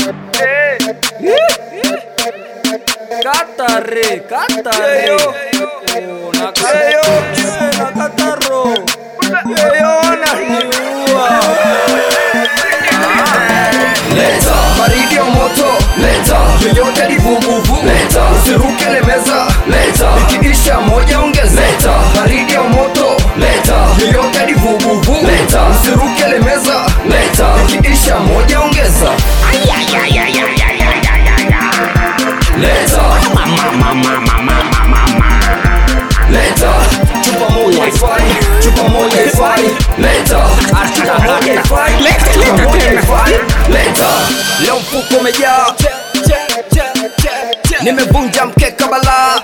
Katare, katare. Oh, nakatare, nakataro. Niua. leta baridi ya moto leta yoyote ni vuguvu leta usiruke lemeza leta ikiisha moja ongeza leta baridi ya moto leta yoyote ni vuguvu leta usiruke lemeza leta ikiisha moja ongeza leta leta chupa moja ifai chupa moja ifai leta chupa moja ifai chupa moja ifai leta leo mfuko umejaa nimevunja mkeka balaa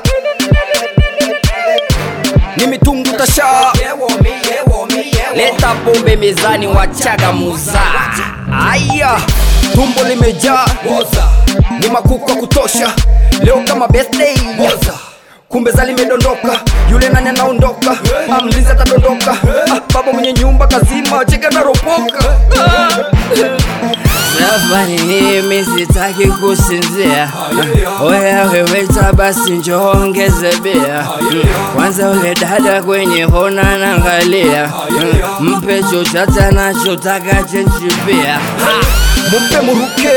ni mitungu tashaa leta pombe mezani wachaga muza aya tumbo limejaa ni makuku wa kutosha leo kama birthday kumbe za limedondoka yule nani anaondoka Ah, mlinzi atadondoka Ah, baba mwenye nyumba kazima cheka naropoka Safari hii mi sitaki kusinzia. Oya weweta basi njoo ongeze bia. Mm, Kwanza ule dada kwenye hona naangalia. Mm, Mpe chochote anachotaka chenchi pia. mupe muruke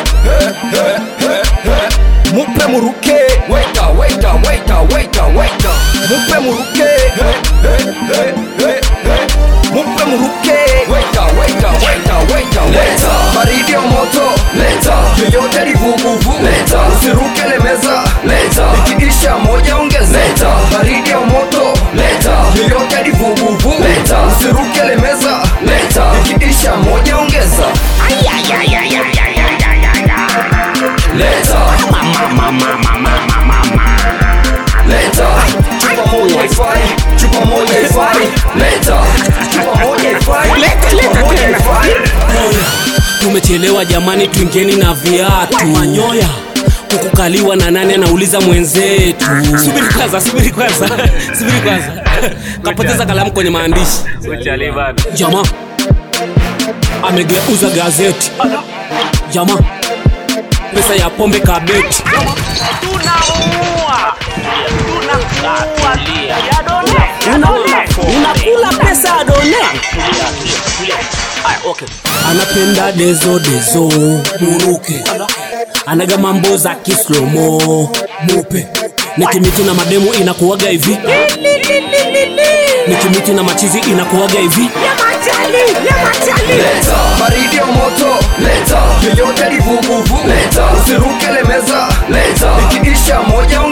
mupe muruke waita waita waita waita waita mupe muruke mupe muruke waita waita waita waita leta baridi ya moto leta yoyote ni vuguvu leta usiruke lemeza leta ikiisha moja ongeza leta baridi ya moto leta yoyote ni vuguvu leta usiruke lemeza leta ikiisha moja ongeza leta leta chupa moja ifai chupa moja ifai leta chupa moja ifai chupa moja ifai tumechelewa jamani twingeni na viatu manyoya kukukaliwa na nani anauliza mwenzetu subiri kwanza subiri kwanza subiri kwanza kapoteza kalamu kwenye maandishi jamaa amegeuza gazeti jamaa pesa ya pombe kabeti unakula pesa ya done anapenda dezo dezo muruke anaga mambo za kislomo mupe nikimiti na mademu inakuwaga hivi nikimiti na machizi inakuwaga hivi leta baridi ya moto leta yoyote ni vuguvu leta usiruke lemeza leta ikiisha moja